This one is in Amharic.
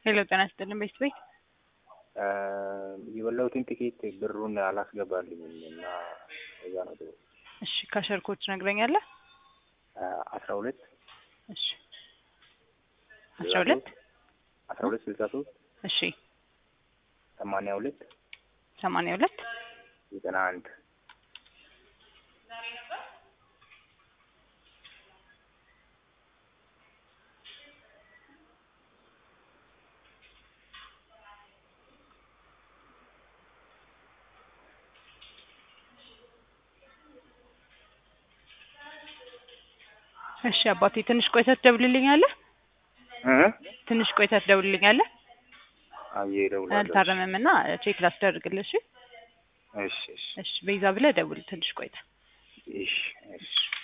ሄሎ ጤና ይስጥልን ቤት ቤት የበላሁትን ጥቂት ብሩን አላስገባልኝም እና እዛ ነው ጥሩ እሺ ካሸርኮች ነግረኛለህ አስራ ሁለት እሺ አስራ ሁለት አስራ ሁለት ስልሳ ሶስት እሺ ሰማንያ ሁለት ሰማንያ ሁለት ዘጠና አንድ እሺ አባቴ ትንሽ ቆይተህ ትደውልልኛለህ ትንሽ ቆይተህ ትደውልልኛለህ አየ እደውላለሁ አልታረመም እና ቼክ ላስደርግልህ እሺ እሺ እሺ እሺ በይዛ ብለህ ደውል ትንሽ ቆይተህ እሺ እሺ